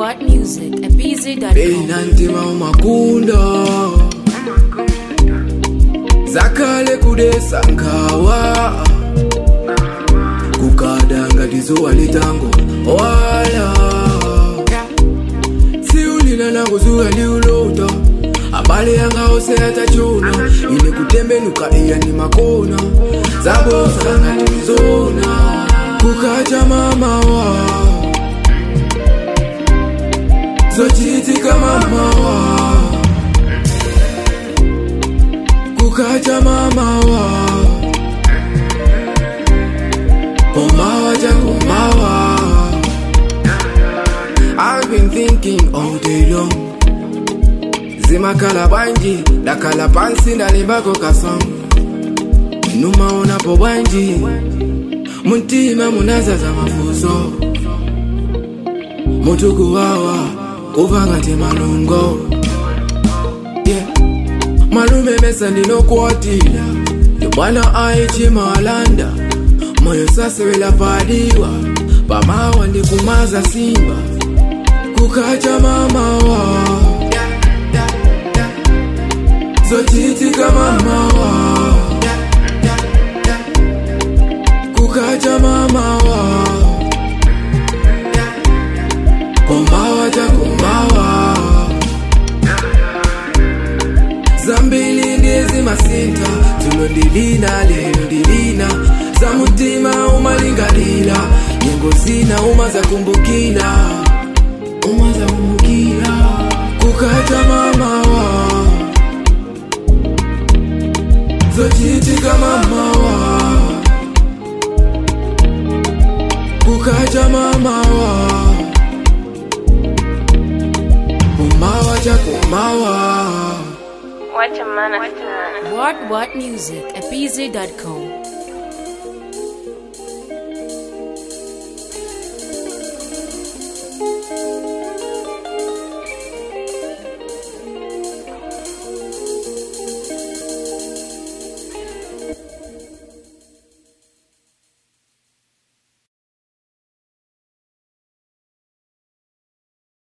what music at bz.com. beinantima umakunda zakale kudesa nkhawa kukada tizuwa litango wala siulila nakuzuka liulota abale yanga ose atachona ine kutembenuka iya ni makona zabosa ngatimzona kukacha mamawa zochitika mamawa kukacha mamawa kumawa chakumawa I've been thinking all day long zimakhala bwanji ndakhala pansi ndalimbako kasong numaonapo bwanji muntima munazaza mafuso mutukuwawa kuva ngati malungo yeah. malume mesa ndinokuwatira yobwana aichimalanda moyo sasewela padiwa pamawa ndikumaza simba kukacha mamawa zochitika mamawa kukacha mamawa kumawa chakumawa zambili ndizi masinta tulo ndilina lelo ndilina za mutima umalingalila nyengo zina uma zakumbukila uma zakumbukila kukacha mamawa zochitika mamawa kukacha mamawa kumawa chakumawa What what music at bz.com.